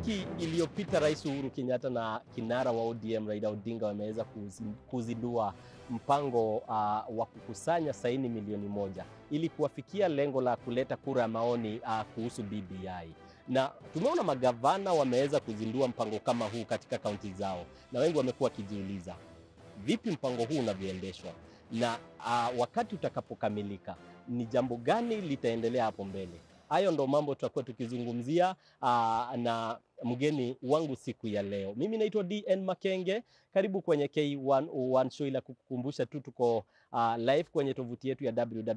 Wiki iliyopita Rais Uhuru Kenyatta na kinara wa ODM Raila Odinga wameweza kuzi- kuzindua mpango uh, wa kukusanya saini milioni moja ili kuwafikia lengo la kuleta kura ya maoni uh, kuhusu BBI. Na tumeona magavana wameweza kuzindua mpango kama huu katika kaunti zao, na wengi wamekuwa wakijiuliza vipi mpango huu unavyoendeshwa na uh, wakati utakapokamilika ni jambo gani litaendelea hapo mbele. Hayo ndo mambo tutakuwa tukizungumzia uh, na mgeni wangu siku ya leo. Mimi naitwa DN Makenge, karibu kwenye K101 show, ila kukukumbusha tu tuko uh, live kwenye tovuti yetu ya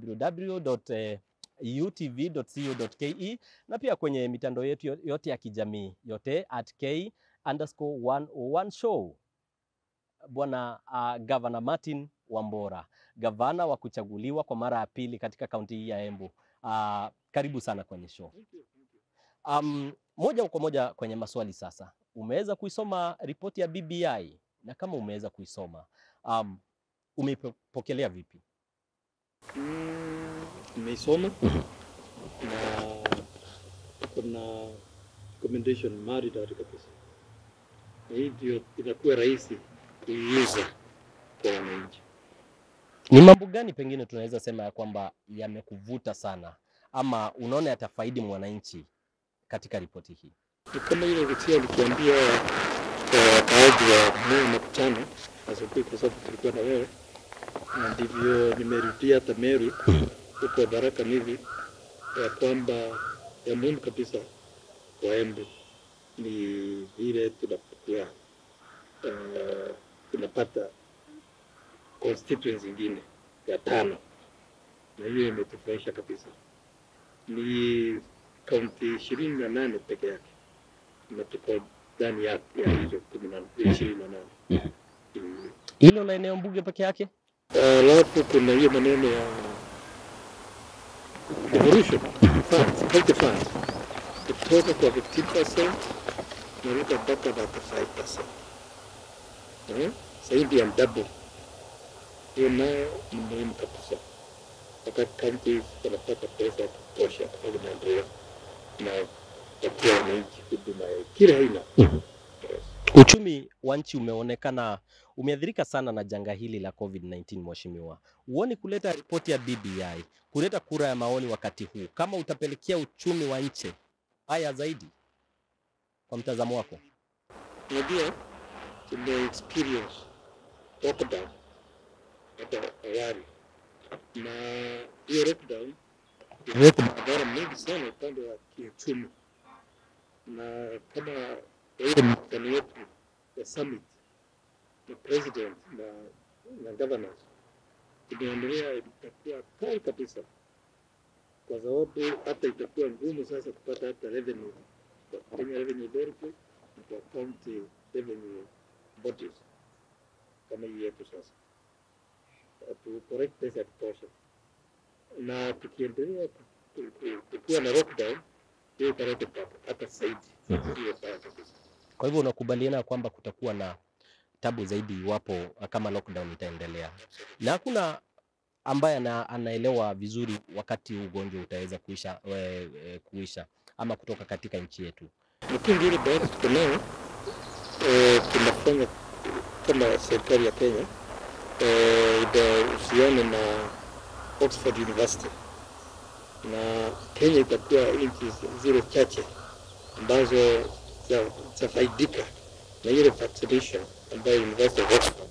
www.utv.co.ke na pia kwenye mitandao yetu yo- yote ya kijamii yote at K underscore 101 show. Bwana uh, Gavana Martin Wambora, gavana wa kuchaguliwa kwa mara ya pili katika kaunti hii ya Embu. Uh, karibu sana kwenye show. Um, moja kwa moja kwenye maswali sasa. Umeweza kuisoma ripoti ya BBI na kama umeweza kuisoma um, umeipokelea vipi? Mm, nimeisoma na kuna recommendation maridadi kabisa, na hivyo inakuwa rahisi kuiuza kwa wananchi. Ni mambo gani pengine tunaweza sema ya kwamba yamekuvuta sana ama unaona yatafaidi mwananchi katika ripoti hii? Ni kama ile Rusia alikuambia kwa wakaaji wa Moi makutano asubuhi, kwa sababu tulikuwa na wewe, na ndivyo nimerudia hata Meru huko Baraka hivi ya kwamba ya muhimu kabisa kwa Embu ni vile tunapokuwa uh, tunapata constituency ingine ya tano, na hiyo imetufurahisha kabisa. Ni kaunti ishirini na nane peke yake na tuko ndani ya ya hizo kumi na ishirini na nane Mm. Hilo la eneo mbunge peke yake? Alafu kuna hiyo maneno ya devolution funds, health funds kutoka kwa 15% naruka mpaka 35%. Eh? Zaidi ya double. Hiyo nayo ni muhimu kabisa, wakati counties wanapata pesa ya kutosha kufanya maendeleo na kupatia wananchi huduma ya kila aina. Yes. Uchumi wa nchi umeonekana umeathirika sana na janga hili la COVID-19, mheshimiwa. Huoni kuleta ripoti ya BBI, kuleta kura ya maoni wakati huu kama utapelekea uchumi wa nchi haya zaidi, kwa mtazamo wako? Unajua tume experience lockdown hapo awali, na hiyo lockdown ilileta madhara mengi sana upande wa kiuchumi, na kama ile mkutano wetu ya summit na president na, na governors imeendelea, itakuwa kali kabisa, kwa sababu hata itakuwa ngumu sasa kupata hata revenue kwa Kenya Revenue Authority na kwa county revenue bodies kama hii yetu sasa, tu correct pesa ya kutosha, na tukiendelea ku- ku- ku- kukuwa na lockdown hiyo italeta tabu hata zaidi, hiyo baya kabisa. Kwa hivyo unakubaliana kwamba kutakuwa na tabu zaidi iwapo kama lockdown itaendelea, na hakuna ambaye ana, anaelewa vizuri wakati ugonjwa utaweza kuisha, we, e, kuisha ama kutoka katika nchi yetu. Lakini ile bahati tuko nayo eh, tunafanya kama serikali ya Kenya eh, inahusiana na Oxford University na Kenya itakuwa nchi zile chache ambazo za- zitafaidika na ile vaccination ambayo University of Oxford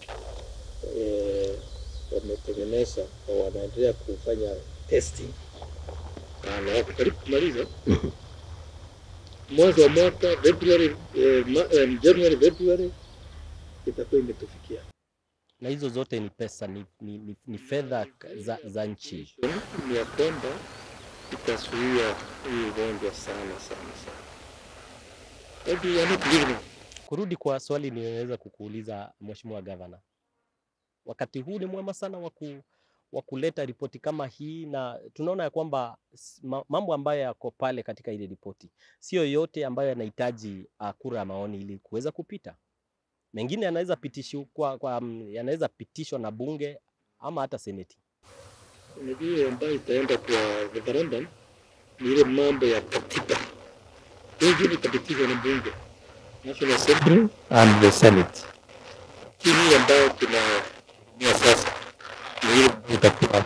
eh, wametengeneza na wanaendelea kufanya testing na wako karibu kumaliza mwanzo wa mwaka February, eh, ma, eh, January February itakuwa imetufikia. Na hizo zote ni pesa, ni, ni, ni, ni fedha za, za nchi. Ni ya kwamba itazuia hii ugonjwa sana sana sana. Maybe we are not living Kurudi kwa swali niliweza kukuuliza Mheshimiwa Gavana, wakati huu ni mwema sana wa ku wa kuleta ripoti kama hii, na tunaona ya kwamba s- ma- mambo ambayo yako pale katika ile ripoti sio yote ambayo yanahitaji uh, kura ya maoni ili kuweza kupita. Mengine yanaweza pitishwa kwa, kwa, mm, yanaweza pitishwa na bunge ama hata seneti. Unajua ile ambayo itaenda kwa referendum ni ile mambo ya katiba. Hiyo ingine itapitishwa na bunge National Assembly and the Senate. Hii ambayo tunatumia sasa ni ile itakuwa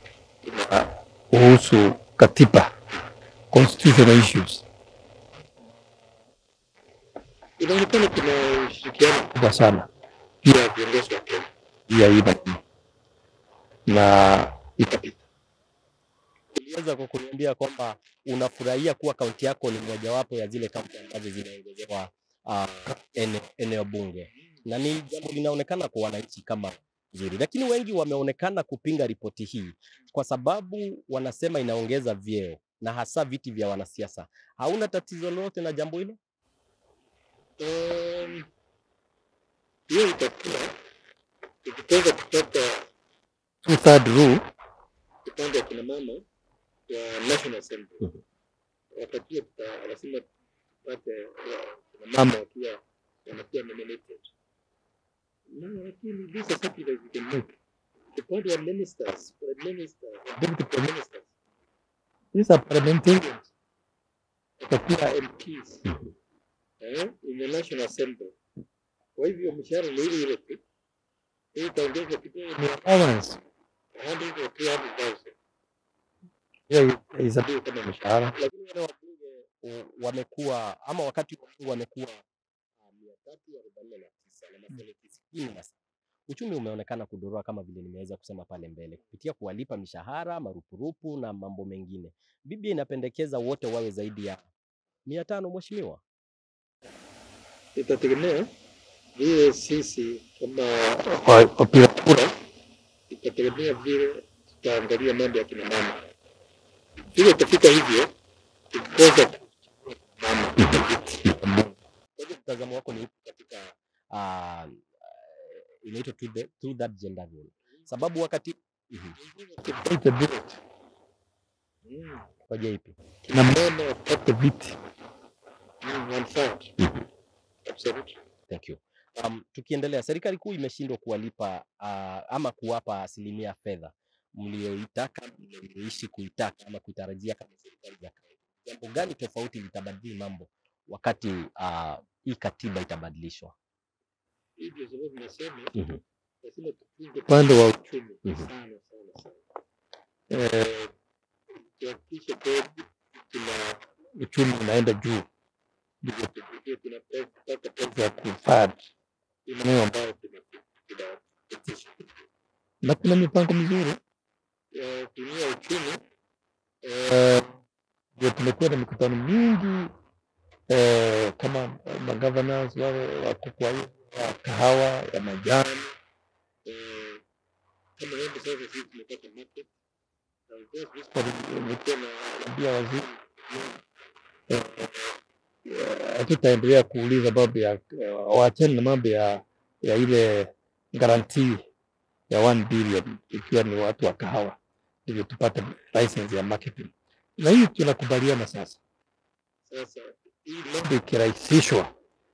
kuhusu katiba, constitutional issues. Inaonekana kuna ushirikiano kubwa sana pia viongozi wa Kenya pia hii na- na itapita. Uliweza kwa kuniambia kwamba unafurahia kuwa kaunti yako ni mojawapo ya zile kaunti ambazo zinaongezewa uh, ene, eneo bunge, na ni jambo linaonekana kwa wananchi kama nzuri, lakini wengi wameonekana kupinga ripoti hii kwa sababu wanasema inaongeza vyeo na hasa viti vya wanasiasa. Hauna tatizo lolote na jambo hilo? Um, hiyo itakuwa ikitaka kupata two third rule upande wa kina mama wa National Assembly Mhm. wakati hiyo tuta- lazima tupate wa- kina mama wakiwa wanakuwa nominated na lakini these are sacrifices we can make upande wa ministers prime ministers and deputy prime ministers these are parliamentarians watakuwa MPs eh, in the National Assembly. Kwa hivyo mshahara ni ile ile tu, hii itaongezwa kidogo, ni allowance 100 or 300,000 hiyo isabiwe kama mshahara. Lakini wale wabunge uh, wamekuwa ama wakati wabunge wamekuwa uh, mia tatu arobaini na tisa na maseneti sitini na saba. Uchumi umeonekana kudorora kama vile nimeweza kusema pale mbele kupitia kuwalipa mishahara, marupurupu na mambo mengine. BBI inapendekeza wote wawe zaidi ya mia tano mheshimiwa. Itategemea vile sisi kama wa- wapiga kura, itategemea vile tutaangalia mambo ya kina mama. Vile itafika hivyo, tukikosa mama viti Kwa hivyo mtazamo wako ni upi katika uh, inaitwa to the, to that gender role? Sababu wakati Mhm. Tupate vile. Mm. Hoja ipi? kina mama wapate viti Mm, one third. Absolutely. Thank you. Um, tukiendelea, serikali kuu imeshindwa kuwalipa uh, ama kuwapa asilimia fedha mlioitaka mlioishi kuitaka ama kuitarajia kama serikali za kawaida. Jambo gani tofauti litabadili mambo wakati uh, hii katiba itabadilishwa? Hii ndio sababu nasema Mhm. lazima tupunge upande wa uchumi Mhm. sana sana sana. Eh, tuhakikishe kweli tuna uchumi unaenda juu, ndivyo tufikie tunapata pesa ya kufad maeneo ambayo tuna- tunapitisha, na kuna mipango mizuri ya kuinua uchumi. Eh, Ndio tumekuwa na mikutano mingi eh, kama magovernors wale wako kwa hiyo ya kahawa ya majani eh, kama hivi sasa sisi tumepata market na of course this part nimekuwa naambia waziri eh, eh, hatutaendelea kuuliza mambo ya eh, waachane na mambo ya ya ile guarantee ya 1 billion ikiwa ni watu wa kahawa ndivyo tupate license ya marketing na hii tunakubaliana sasa sasa hii mambo ikirahisishwa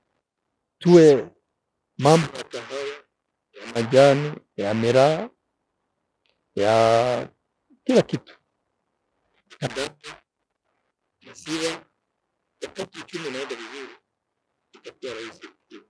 tuwe mambo ya kahawa ya majani ya miraa ya kila kitu kadamba maziwa wakati uchumi unaenda vizuri itakuwa rahisi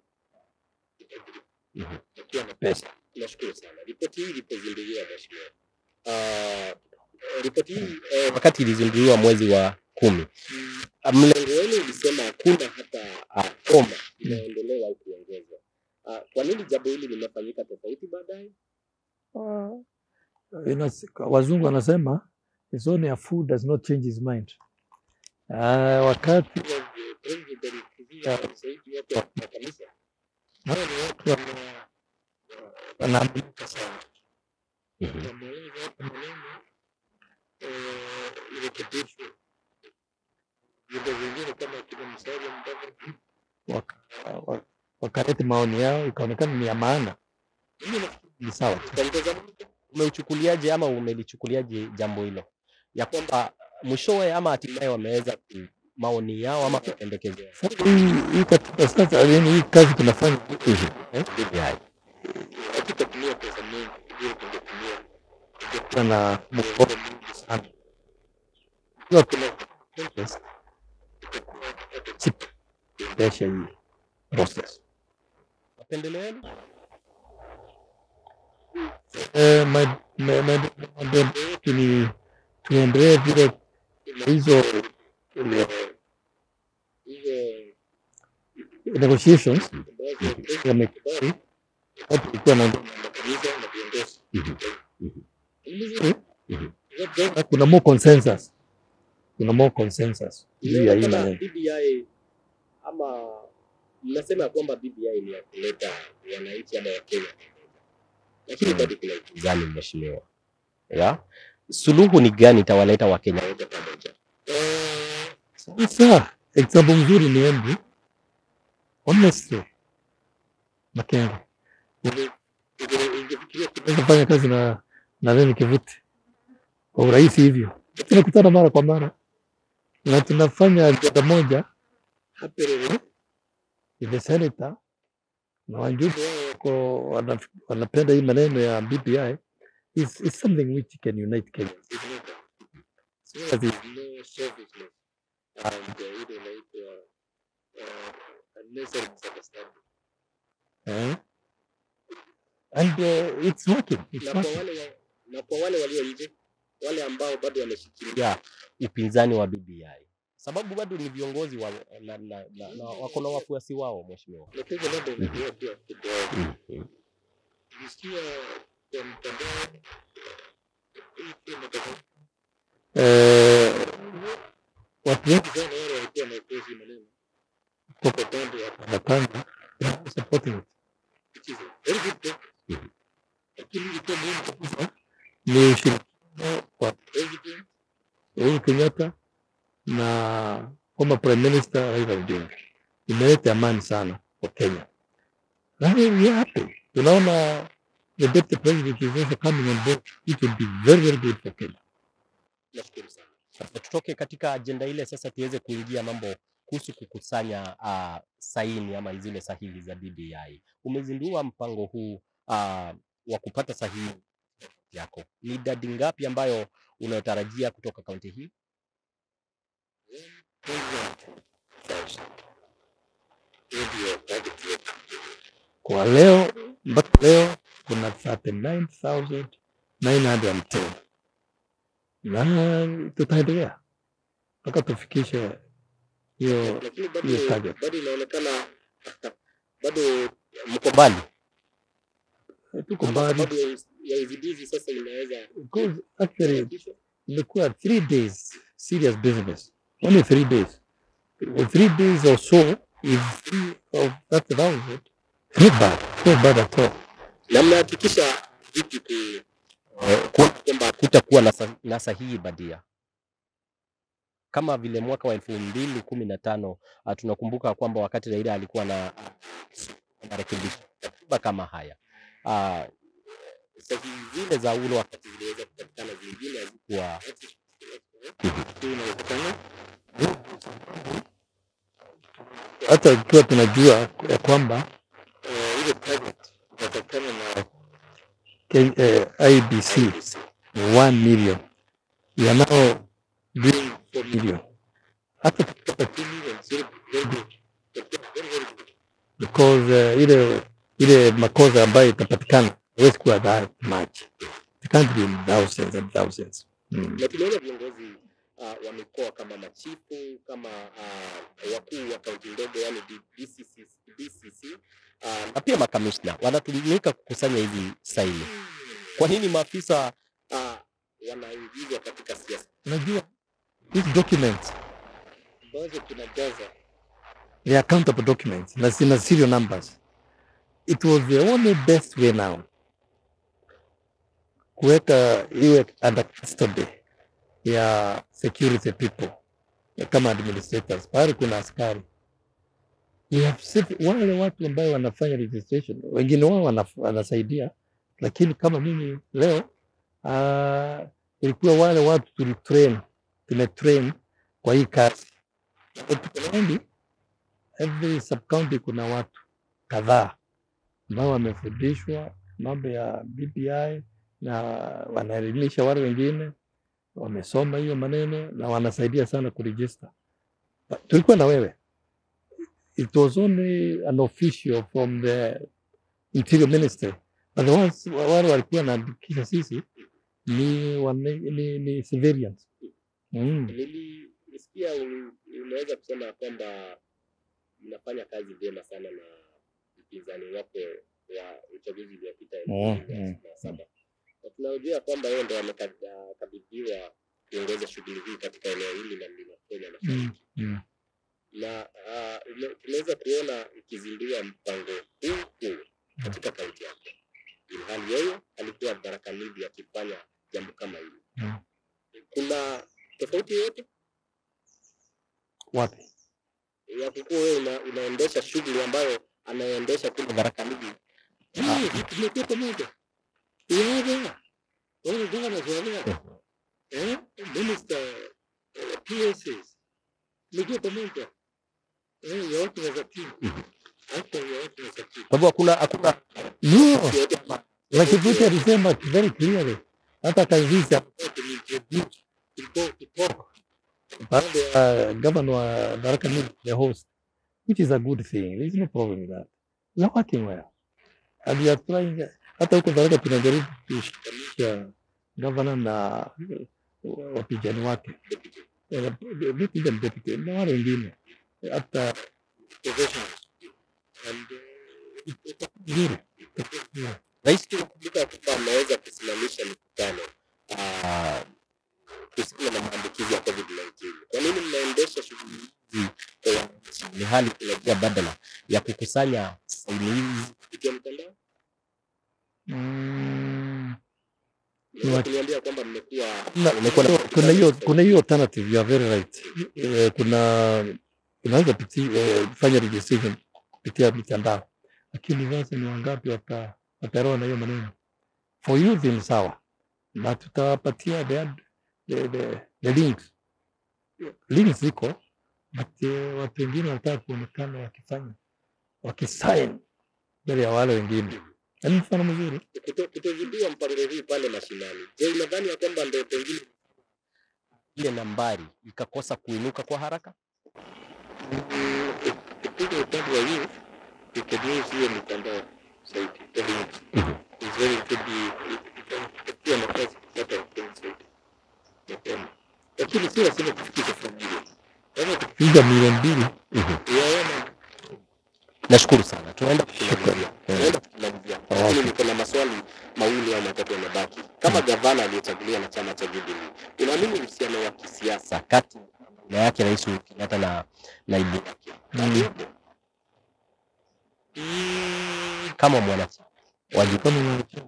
Mhm. itakuwa na pesa nashukuru sana ripoti hii ilipozinduliwa mheshimiwa Ah, ripoti hii eh, Wakati ilizinduliwa mwezi wa kumi, mm, uh, mlengo wenu ulisema hakuna hata uh, koma inaondolewa au kuongezwa. Uh, kwa nini jambo hili limefanyika tofauti baadaye? Uh, inas- wazungu wanasema it's only a fool does not change his mind. Uh, wakati wa president alikuzia zaidi watu wa makanisa hawa ni watu wana- wanaaminika sana Mhm. wameweza hata maneno eh, irekebishwe vyombo vingine kama kina Musalia Mudavadi waka- wa- wakaleta maoni yao ikaonekana ni ya maana, mimi nafikiri ni sawa tu. itaongeza mtu Umeuchukuliaje ama umelichukuliaje jambo hilo ya kwamba mwishowe ama hatimaye wameweza ku maoni yao ama kupendekezea Sasa hii hii katika sasa, yaani hii kazi tunafanya eh, BBI? hatutatumia pesa mingi vile tungetumia tungekuwa na mgogoro mingi sana ikiwa kuna interest itakuwa hata cheap kuendesha hii process. Mapendeleo yenu? Eh, ma- ma- ma- mapendeleo yetu ni tuendelee vile hizo eh, hizo negotiations ambazo yamekubali watu ilikuwa na makanisa na viongozi Ni Mhm. mzuri. Labda kuna more consensus, kuna more consensus juu ya hii Inaonekana maneno. BBI ama mnasema ya kwamba BBI ni ya kuleta wananchi ama Wakenya pamoja, lakini bado kuna upinzani mheshimiwa. Ya suluhu ni gani itawaleta Wakenya wote pamoja? eh, Sasa example mzuri ni Embu, honestly, Makenge inge- inge- ingefikiria kidogo naweza fanya kazi na na Remi Kivuti kwa urahisi hivyo, tunakutana mara kwa mara na tunafanya ajenda moja haperere ile senator na wajumbe wao wako wana- wanapenda hii maneno ya BBI is, is something which can unite Kenya. There's no selfishness and uh, ile inaitwa uh, unnecessary misunderstanding. Eh? And uh, it's working. It's Na kwa working. wale wa, na kwa wale walio nje, wale ambao bado wameshikilia upinzani wa BBI, sababu bado ni viongozi wa, na, na, na, na wako na wafuasi wao mheshimiwa. Na kwa hivyo labda unajua pia kidogo nilisikia kwa mtandao hii pia matangazo Eh, watu wengi sana wale walikuwa na ukozi maneno kwa kwa upande wa wanapanga supporting it. which is a very good thing. Lakini ilikuwa muhimu kabisa Ni ushirikiano wa president Uhuru Kenyatta na former prime minister Raila Odinga imeleta amani sana kwa Kenya. Na we are happy. Tunaona the deputy president is also coming on board. It will be very very good for Kenya. Nashukuru sana. Sasa tutoke katika ajenda ile, sasa tuweze kuingia mambo kuhusu kukusanya uh, saini ama zile sahihi za BBI. Umezindua mpango huu uh, wa kupata sahihi yako, ni idadi ngapi ambayo unayotarajia kutoka kaunti hii? hiyo ndio target yetu. Kwa leo mpaka leo kuna 39,910 na tutaendelea mpaka tufikishe hiyo Lakini bado hiyo target. bado inaonekana bado Mko mbali? Tuko ama mbali sababu ya uz- ya uzidizi sasa inaweza because actually kuhakikisha imekuwa three days serious business only three days In three days or so if three of that thousand not bad not bad at all na mnahakikisha vipi ku eh, kuona kwamba kutakuwa na, sa, na sahihi badia kama vile mwaka wa elfu mbili kumi na tano uh, tunakumbuka kwamba wakati Raila alikuwa na uh, marekebisho katiba kama haya uh, sahihi zile za ule wakati ziliweza kupatikana, zingine hazikuwa hiyo inawezekana hata ikiwa tunajua ya kwamba eh, ile target inatakana na Ken- eh, IBC ni 1 million we are now doing 4 million hata tukipata 2 million zero very good Itakuwa very very good because uh, ile ile makosa ambayo itapatikana haiwezi kuwa that much it can't be in thousands and thousands mm. na tumeona viongozi uh, wa mikoa kama machifu kama uh, wakuu wa kaunti ndogo yani D- DCC, DCC uh, na pia makamishna wanatumika kukusanya hizi saini. Kwa nini maafisa uh, wanaingizwa katika siasa? unajua these documents ambazo tunajaza they are accountable documents na zina serial numbers it was the only best way now kuweka iwe under custody ya security people ya kama administrators pahali kuna askari we have said, wale watu ambayo wanafanya registration wengine wao wana- wanasaidia lakini kama mimi leo uh, ilikuwa wale watu tulitrain tumetrain kwa hii kazi Na tuko na wengi every sub county kuna watu kadhaa ambao wamefundishwa mambo ya BBI na wanaelimisha wale wengine wamesoma hiyo maneno na wanasaidia sana kurejista. Tulikuwa na wewe it was only an official from the interior ministry but the ones wale walikuwa wanaandikisha sisi ni, wane, ni, ni civilians mm. Nilisikia ul- unaweza kusema kwamba mnafanya kazi vyema sana na mpinzani wako wa uchaguzi uliopita elfu Mm, mbili na mm, na saba na tunajua kwamba yeye ndo amekabidhiwa kuongoza shughuli hii katika eneo hili la mlima Kenya Mm. mashariki Mm. na ah, ume- tunaweza kuona ikizindua mpango huu huu katika kaunti yake, ilhali yeye alikuwa Tharaka-Nithi akifanya jambo kama hili. Mm. Kuna tofauti yoyote wapi ya kukuwa wewe una, unaendesha shughuli ambayo anaendesha kule Tharaka-Nithi? Ah, tumekuwa pamoja. Yaga. Wale governors wale. Eh? Minister eh, PSs. Tumekuwa pamoja. Eh, ya watu wa Zakini. Hata ya watu wa Zakini. Kwa hivyo hakuna hakuna no yoyote Rakivuti alisema very clearly hata akaingiza Tulikuwa tukitalk. baada ya governor wa Tharaka Nithi the host which is a good thing there is no problem with that we are working well and we are trying hata huko Tharaka tunajaribu kushikanisha governor na uh, wapinzani wake Eh, vipi ile deputy na wale wengine hata Professionals. And uh, vizuri Rais tunakumbuka kwamba ameweza kusimamisha mikutano ah, kuhusiana na maambukizi ya COVID-19. Kwa nini mnaendesha shughuli hizi kwa wananchi, ni hali kuna njia badala ya kukusanya saini hizi kupitia mtandao? Mm. Unaweza What? kuniambia kwamba mmekuwa Na- mmekuwa na kuna hiyo kuna hiyo alternative you are very right eh, kuna unaweza piti- eh, fanya registration kupitia mitandao lakini sasa ni wangapi wata wataelewa na hiyo maneno for youth ni sawa na tutawapatia the, ad- the, the, the links links ziko but eh, watu wengine wanataka kuonekana wakifanya wakisign mbele ya wale wengine na ni mfano mzuri kuto- kutozindua mpango huu pale mashinani. Je, unadhani ya kwamba ndio pengine ile nambari ikakosa kuinuka kwa haraka? kupiga upande wa youth, you can use hiyo mitandao zaidi. It's very could be itakuwa nafasi kupata wapenzi zaidi mapema, lakini si lazima kufikisha familia. Kama piga milioni mbili tukiyaona Nashukuru sana, tunaenda kumalizia, Shukrani. tunaenda kumalizia, lakini niko na maswali mawili au matatu yamebaki. Kama gavana aliyechaguliwa na chama cha Jubilee, unaamini uhusiano wa kisiasa kati ya baba yake Rais Uhuru Kenyatta na naibu wake Mm. upo? kama mwanachama wa Jubilee? kama mwanachama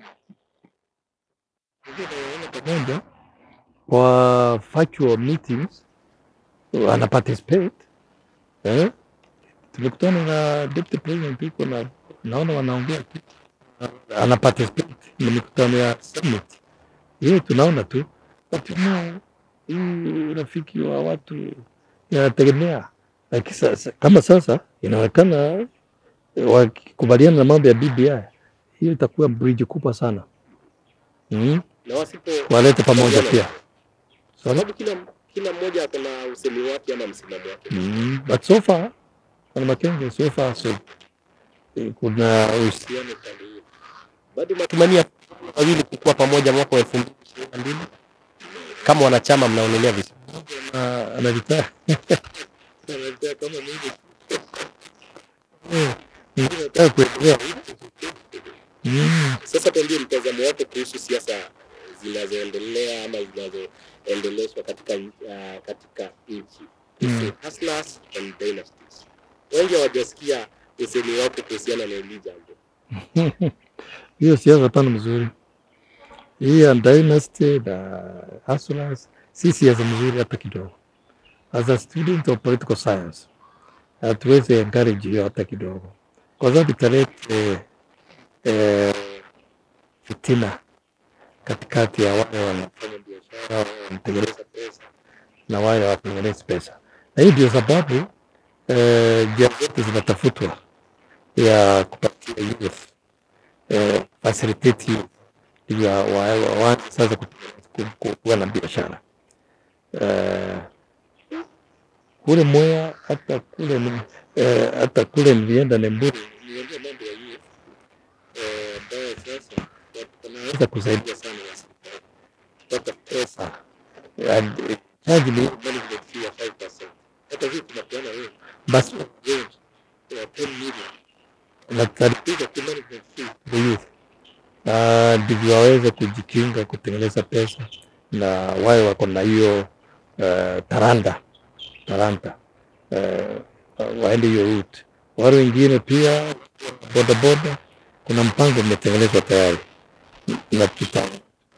pamoja kwa virtual meetings ana participate eh? Tulikutana na deputy president huko na naona wanaongea tu, ana participate na mikutano ya summit hiyo, tunaona tu but you know, hii urafiki wa watu inategemea Like sasa, kama sasa inaonekana eh, wakikubaliana na mambo ya BBI hiyo itakuwa bridge kubwa sana mm? na wasipo walete pamoja pia Sorry? sababu kila kila mmoja ako na usemi wake ama msimamo wake. mm. but so far Bwana Makenge so far so eh, kuna uhusiano Uhusiano upande huo. Bado matumania wawili kukuwa pamoja mwaka wa elfu mbili ishirini na mbili kama wanachama mnaonelea vizuri. na anavitaa anataka kama mimi nataka kuendelea mm. Sasa tuambie mtazamo wako kuhusu siasa zinazoendelea ama zinazoendeleshwa katika uh, katika nchi Mm. hustlers and dynasties. Wengi hawajasikia usemi wako kuhusiana na hili jambo. hiyo siasa pana mzuri hii ya dynasty na hustlers si siasa mzuri hata kidogo. As a student of political science hatuwezi encourage hiyo hata kidogo, kwa sababu italete eh, fitina katikati ya wale wanafanya biashara wale wanatengeneza pesa na wale hawatengenezi pesa, na hii ndio sababu eh, njia zote zinatafutwa ya kupatia youth eh, facilitate youth ili wa- wa- waanze sasa ku- ku- ku- kuwa na biashara eh, kule Mwea hata kule ni- eh, hata kule nilienda Nemburu niambia mambo ya hiyo eh, ambayo sasa watu wanaweza sasa kusaidia sana na serikali kupata pesa and, eh, charge ni management fee ya 5%. Hata hii tunapeana wewe basi loans ya 10 million. na tari- Piga tu management fee. the youth na ndivyo waweze kujikinga kutengeneza pesa na wawe wako na hiyo uh, taranda taranta uh, waende hiyo route. Wale wengine pia bodaboda, kuna mpango umetengenezwa tayari na tuta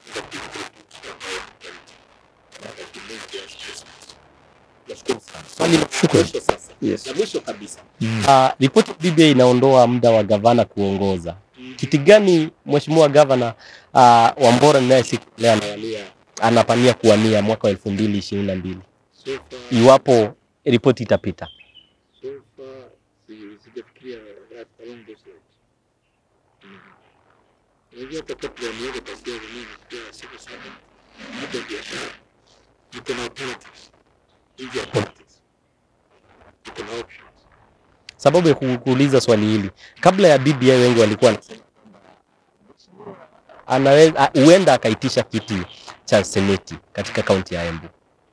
Nashukuru sana. Swali la Shukrani. Mwisho sasa. yes. La mwisho kabisa. mm. Uh, ripoti ya BBI inaondoa muda wa gavana kuongoza. Kiti gani mheshimiwa gavana uh, Wambora ninayesikia anawania anapania kuwania mwaka wa elfu mbili ishirini na mbili So far, iwapo ripoti itapita? so far, si- sijafikiria right along those lines. Mm. Unajua hata kabla niende kazi yangu mimi pia siku sana. Niko biashara. Niko na alternatives. Nje ya politics. Niko na options. Sababu ya ku- kuuliza swali hili, kabla ya BBI wengi walikuwa wanasema anaweza huenda akaitisha kiti cha seneti katika kaunti ya Embu.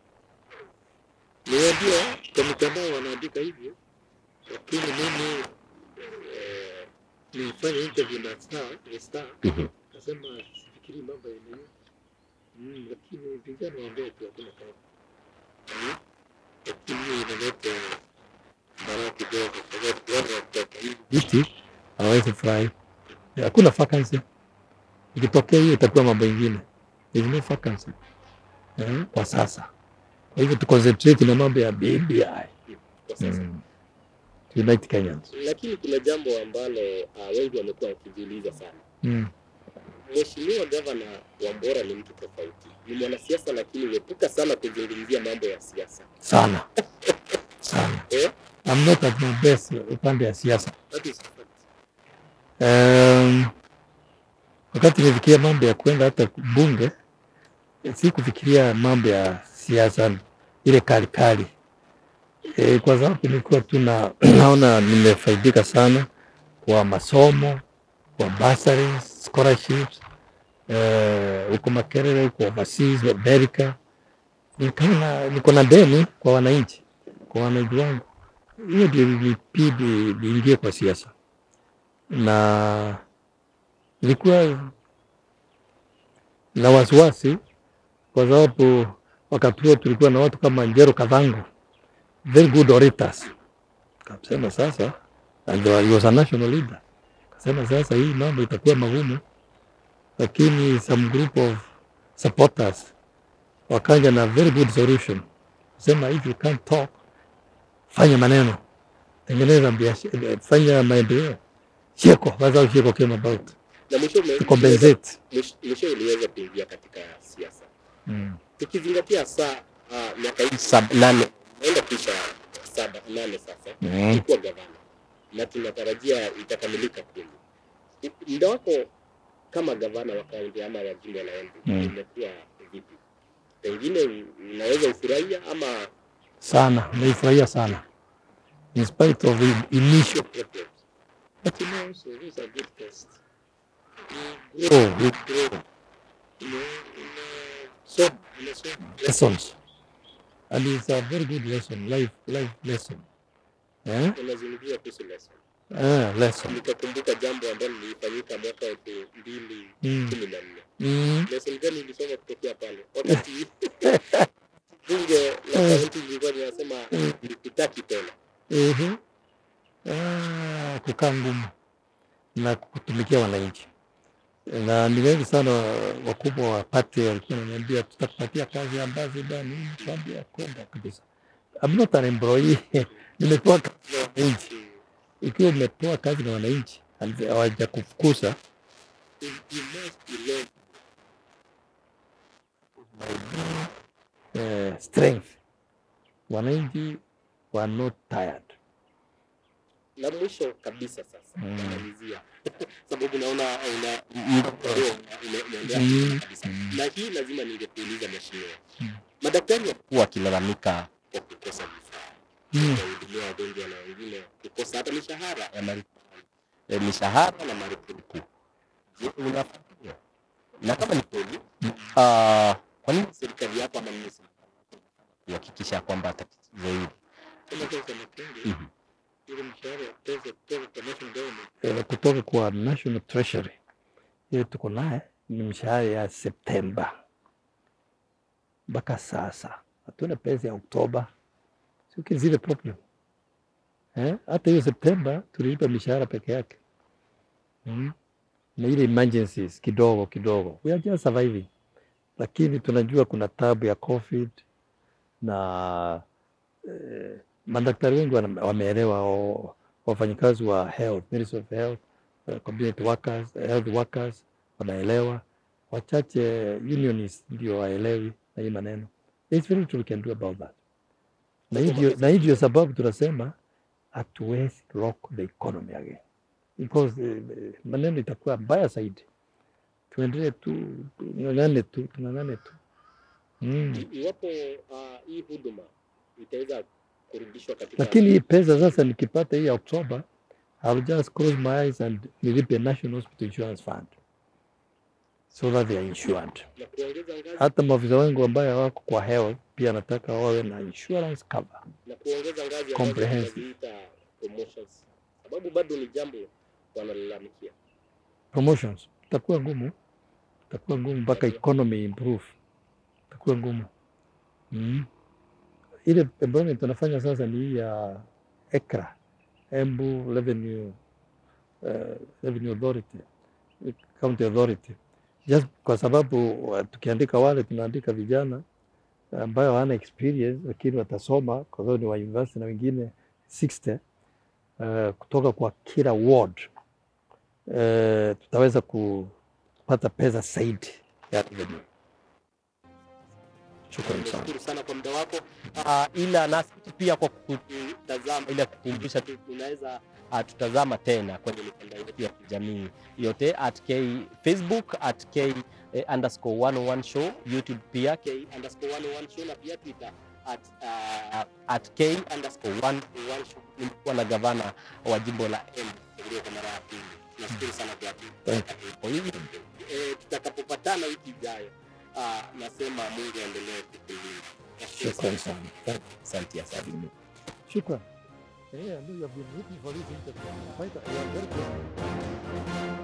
Niwaambia kwa mitandao wanaandika hivyo, lakini mimi eh, nilifanya interview na Star, na Star Mhm. nasema sifikiri mambo ya nini mm, lakini vijana waambie tu hakuna kama mm, lakini hiyo inaleta baraka kidogo kwa sababu wale watoka hivi viti hawawezi furahi. Hakuna vacancy. Ikitokea hiyo itakuwa mambo ingine. There is no vacancy eh, kwa sasa. Kwa hivyo tu concentrate na mambo ya BBI. kwa sasa Mm. Unite Kenyans. lakini kuna jambo ambalo uh, wengi wamekuwa wakijiuliza sana Mm. Mheshimiwa Gavana Wambora ni mtu tofauti, ni mwanasiasa, lakini huepuka sana kuzungumzia mambo ya siasa Sana. Sana. eh? I'm not at my best upande ya siasa. That is a fact. Um, wakati nilifikiria mambo ya kwenda hata bunge, si kufikiria mambo ya siasa ile kali kali e, kwa sababu nilikuwa tu na naona nimefaidika sana kwa masomo, kwa bursaries, scholarships eh, huko Makerere, huko overseas Amerika. Nikaona niko na deni kwa wananchi, kwa wananchi wangu. Hiyo ndio ilibidi niingie kwa siasa na nilikuwa na wasiwasi kwa sababu wakati huo tulikuwa na watu kama Njero Kadhango, very good orators. Kasema sasa, and he was a national leader. Kasema sasa hii mambo itakuwa magumu, lakini some group of supporters wakaja na very good solution. Kasema if you can't talk, fanya maneno, tengeneza biashara, fanya maendeleo Sheko, that's how Sheko came about. Na mwisho ume- To compensate. mwisho- mwisho uliweza kuingia katika siasa, Mm. tukizingatia saa uh, miaka hii Sab, nane naenda kisha saba nane sasa Mm. ulikuwa gavana na tunatarajia itakamilika kweli. Muda wako kama gavana wa kaunti ama wa jimbo la Embu Mm. imekuwa vipi? Pengine unaweza ufurahia ama Sana, naifurahia sana. In spite of the initial problems? But you know, also, those are good tests. You Oh, grow, we- you grow. You know, in uh, some, in a some lessons. And it's a very good lesson, life, life lesson. Eh? unazungumzia kuhusu lesson. Ah, lesson. Nikakumbuka jambo ambalo lilifanyika mwaka elfu mbili Mm. kumi na nne. Mm. Lesson gani ulisoma kutokea pale? Wakati bunge la kaunti lilikuwa linasema likutaki tena. Ehe. Ah, kukaa ngumu na kutumikia wananchi, na ni wengi sana wakubwa wa pati walikuwa wananiambia tutakupatia kazi ambazo bani, kwambia kwenda kabisa. I'm not an employee. Nimepewa kazi na wananchi. Ikiwa umepewa kazi na wananchi and hawajakufukuza You you must be learned. eh, strength, wananchi were not tired. La mwisho kabisa sasa Mm. namalizia sababu naona una m- ndio, ume- umeongea Mm. kabisa, Mm. na hii lazima ningekuuliza mheshimiwa, Mm. madaktari wakilalamika wa kukosa vifaa Mm. kuwahudumia wagonjwa na wengine kukosa hata mishahara ya malipo eh, mishahara na marupurupu. Je, unafuatilia? Na kama ni kweli, ah, kwa nini serikali yako ama nini serikali yako kuhakikisha kwamba tatizo hili Kama sasa nafungi Mhm. ile mshahara pesa kutoka kwa national government Eh, kutoka kwa National Treasury hiyo tuko naye ni mshahara ya Septemba mpaka sasa, hatuna pesa ya Oktoba. Sio zile problem eh? Hata hiyo Septemba tulilipa mishahara peke yake mm. na ile emergencies kidogo kidogo, we are just surviving, lakini tunajua kuna tabu ya COVID na eh, madaktari wengi wana- wameelewa o- wafanyikazi wa health, Ministry of Health, uh, community workers, uh, health workers wanaelewa, wachache unionists ndio waelewi na hii maneno. There's very little we can do about that. Na hii ndio- na hii ndio sababu tunasema hatuwezi lock the economy again because eh, eh, maneno itakuwa mbaya zaidi. Tuendelee tu, tung'ang'ane tu, tung'ang'ane tu mm. I- iwapo ah, hii huduma itaweza kurudishwa katika lakini hii pesa sasa nikipata hii ya Oktoba, I'll just close my eyes and nilipe National Hospital Insurance Fund so that they are insured. na kuongeza ngazi Hata maafisa wangu ambayo wako kwa health pia nataka wawe na insurance cover. na kuongeza ngazi ambazo Comprehensive. tunaziita promotions, sababu bado ni jambo wanalalamikia. Promotions itakuwa ngumu, itakuwa ngumu mpaka economy improve, itakuwa ngumu mm. Ile employment tunafanya sasa ni hii ya ECRA, Embu Revenue, uh, Revenue Authority, County Authority, just kwa sababu uh, tukiandika wale tunaandika vijana ambayo hawana experience lakini watasoma kwa sababu ni wa university na wengine 60 uh, kutoka kwa kila ward uh, tutaweza kupata pesa zaidi ya revenue. Shukrani sana. Nashukuru sana kwa muda wako. Uh, ila nasi pia kwa kutazama, ila kukumbusha tu unaweza uh, tutazama tena kwenye mitandao yetu ya kijamii yote at K Facebook at K eh, underscore 101 show YouTube pia K underscore 101 show na pia Twitter at, uh, at K underscore 101 show. Nimekuwa na gavana wa jimbo la Embu Gabriel kwa mara ya pili. Nashukuru sana kwa Thank kwa hivyo eh, tutakapopatana wiki ijayo ah, nasema Mungu aendelee kukulinda. Nashukuru Shukrani sana. sana. Asante, asante. Shukran. Yeah, I know you have been looking for this interview. Quite a- you are very good.